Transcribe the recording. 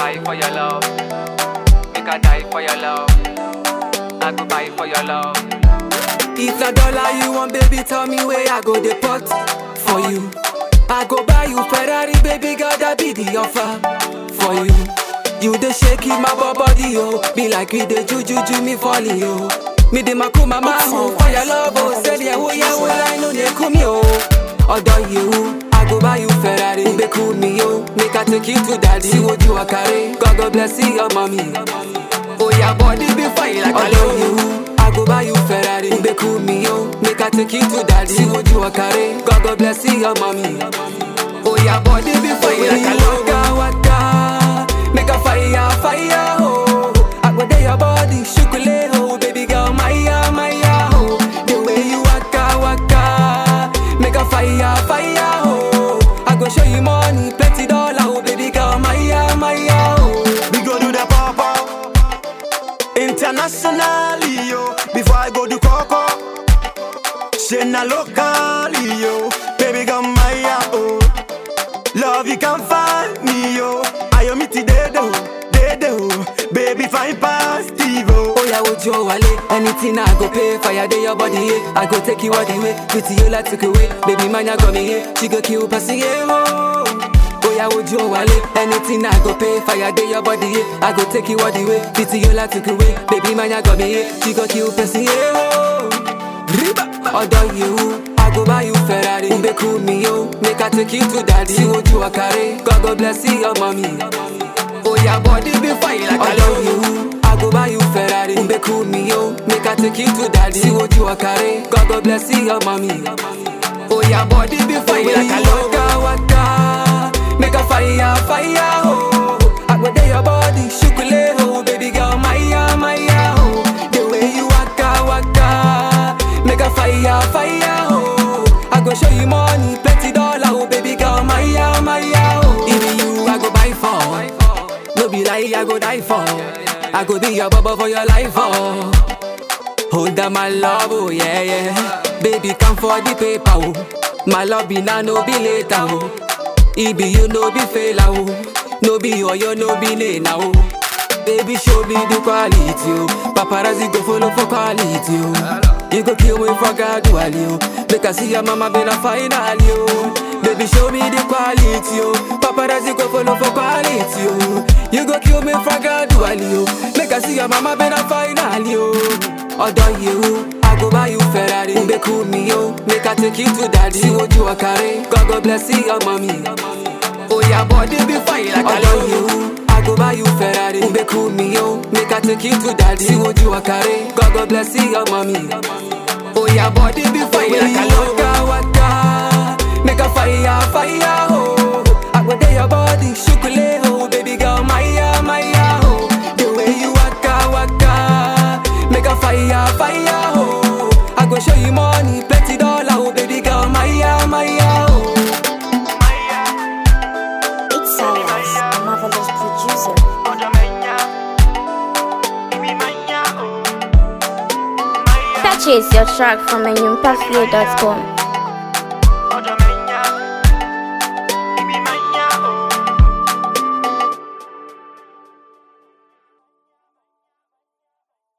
buy for your love. Make I die for your love. I go buy for your love. If na dollar you want, baby, tell me where I go the pot for you. I go buy you Ferrari, baby girl, that be the offer for you. You the shake in my body, oh, be like we the juju, ju me falling, oh. Me the maku mama, oh, for your love, oh, say yeah, oh yeah, well I know they come yo. Although you, I go buy you Ferrari, be cool me yo, make I take you to daddy. See what you are carry, God God bless you, your mommy. Oh yeah, body be fine like Although you, I go buy you Ferrari, be cool me yo, make I take you to daddy. See what you are carry, God God bless you, your mommy. Oh yeah, body be fine like a waka waka, make a fire fire oh. I go there your body, shukule oh, baby girl, maya maya oh. The way you waka waka, make a fire fire oh. I go show you money, plenty dollar oh, baby girl, maya maya oh. We go do the papa internationally yo. Before I go do coco, she na locally yo. Baby come my oh, love you can find me yo. I am it dedo, dedo, baby fine past Steve-O. Oh yeah, would you wale? Anything I go pay for your day, your body, yeah. I go take you all the way. Pretty you like took away. Baby man, you got me here. She go kill pussy, yeah. Oh. Oh yeah, would you wale? Anything I go pay for your day, your body, yeah. I go take you all the way. Pretty you like took away. Baby man, you got me here. She go kill pussy, yeah. Oh. Riba. Although you, I go buy you Ferrari. Be cool me yo, make I take you to daddy. See what you are carry. God God bless you, your mommy. Oh yeah, body be fine like Although you, I go buy you Ferrari. Be cool me yo, make I take you to daddy. See what you are carry. God God bless you, your mommy. Oh yeah, body be fine like a waka waka, make a fire fire oh. I go there your body, shukule oh, baby girl, maya maya oh. The way you waka waka, make a fire fire oh. I go show you money, plenty dollar oh, baby girl, maya maya oh. Even you, I go buy for. No be lie, I go die for. I go be your bubble for your life, oh. Hold on, my love, oh yeah, yeah. Baby, come for the paper, oh. My love be now, no be later, oh. It be you, no be fail, oh. No be oh, you, no be nena, oh. Baby, show me the quality, oh. Paparazzi go follow for quality, oh. You go kill me for gradually, oh. Make I see your mama been a finally, oh. Baby, show me the quality, oh. Paparazzi go follow for quality, oh. You go kill me for gradually, oh. Make I see your mama been a finally, oh. Although you, I go buy you Ferrari. Be cool me, yo. Make I take you to daddy. See what you are carry. God God bless you, your mommy. Oh yeah, body be fine like Although you, I go buy you Ferrari. Be cool me, yo. Make I take you to daddy. See what you are carry. God God bless you, your mommy. Oh yeah, body be fine like a waka waka. Make a fire fire oh. I go there your body, shukule oh, baby girl, maya maya oh. The way you waka waka, make a fire fire oh. I go show you money, plenty dollar oh, baby girl, maya maya oh. It's Cyrus, a marvelous producer. Purchase your track from enyumpaflow.com.